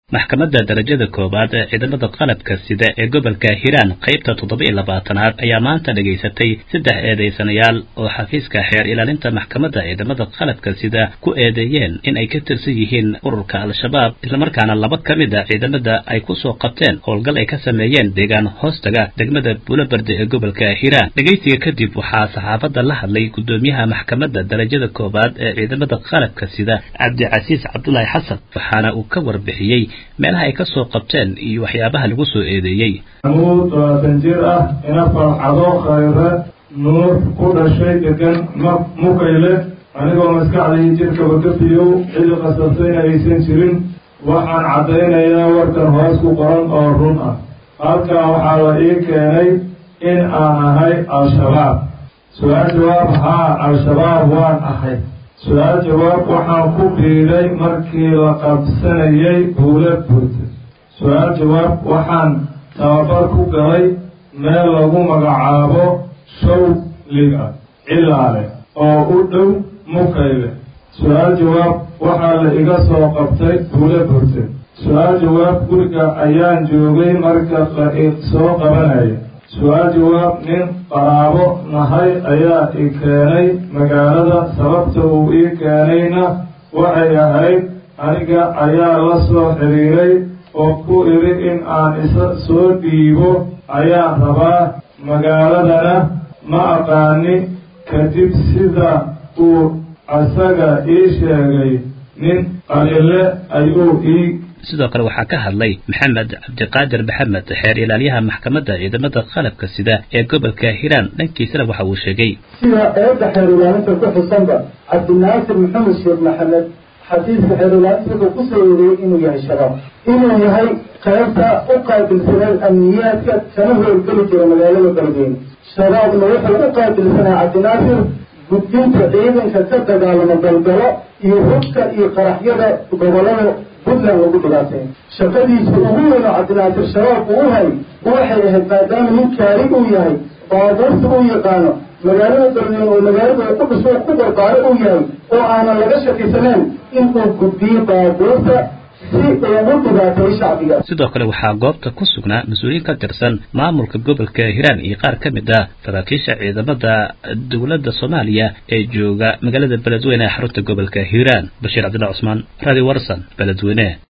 maxkamadda darajada koowaad ee ciidamada qalabka sida ee gobolka hiiraan qaybta toddoba-iyo labaatanaad ayaa maanta dhegaysatay saddex eedaysanayaal oo xafiiska xeer ilaalinta maxkamadda ciidamada qalabka sida ku eedeeyeen in ay ka tirsan yihiin ururka al-shabaab islamarkaana laba ka mid a ciidamada ay ku soo qabteen howlgal ay ka sameeyeen deegaan hoostaga degmada buulaberde ee gobolka hiiraan dhegaysiga kadib waxaa saxaafadda la hadlay guddoomiyaha maxkamadda darajada koowaad ee ciidamada qalabka sida cabdicasiis cabdulaahi xasan waxaana uu ka warbixiyey meelaha ay ka soo qabteen iyo waxyaabaha lagu soo eedeeyey amuud labaatan jir ah ina farxado khayre nuur ku dhashay degan mukayle anigoo maskaxdii jidhkaba ka biyow cidi qasabtayna aysan jirin waxaan caddaynayaa warkan hoos ku qoran oo run ah halkaa waxaa la ii keenay in aan ahay al-shabaab su-aal jawaab haa al-shabaab waan ahay su-aal jawaab waxaan ku biiday markii la qabsanayay buula buurta su-aal jawaab waxaan tababar ku galay meel lagu magacaabo shawliga cilaale oo u dhow mukayle su-aal jawaab waxaa la iga soo qabtay buula buurta su-aal jawaab guriga ayaan joogay marka la soo qabanaya su-aal jawaab nin qaraabo nahay ayaa i keenay magaalada sababta uu ii keenayna waxay ahayd aniga ayaa la soo xiriiray oo ku idhi in aan isa soo dhiibo ayaan rabaa magaaladana ma aqaani kadib sida uu asaga ii sheegay nin qalile ayuu ii sidoo kale waxaa ka hadlay maxamed cabdiqaadir maxamed xeer ilaalyaha maxkamadda ciidamada qalabka sida ee gobolka hiiraan dhankiisana waxa uu sheegay sida eedda xeer ilaalinta ku xusanba cabdinaasir maxamed sheekh maxamed xafiiska xeer ilaalinta wuxuu ku soo eedeeyey inuu yahay shabaab inuu yahay qaybta u qaabilsaneed amniyaadka kana howlgeli jira magaalada beledweyne shabaabna wuxuu u qaabilsanaa cabdinaasir gudbinta ciidanka ka dagaalamo galgalo iyo hubka iyo qaraxyada gobolada puntland lagu dhibaatay shaqadiisa ugu weyn oo cabdinaasir shabaab uu hay waxay ahayd maadaama nin kaari uu yahay baabuurta uu yaqaano magaalada beledweyne oo magaalada ku dhisoo ku barbaaro uu yahay oo aanan laga shakisaneen inuu gudbiyo baabuurta sidoo kale waxaa goobta ku sugnaa mas-uuliyiin ka tirsan maamulka gobolka hiiraan iyo qaar ka mid ah saraakiisha ciidamada dowladda soomaaliya ee jooga magaalada beledweyne ee xarunta gobolka hiiraan bashiir cabdillah cusmaan radio warsan beledweyne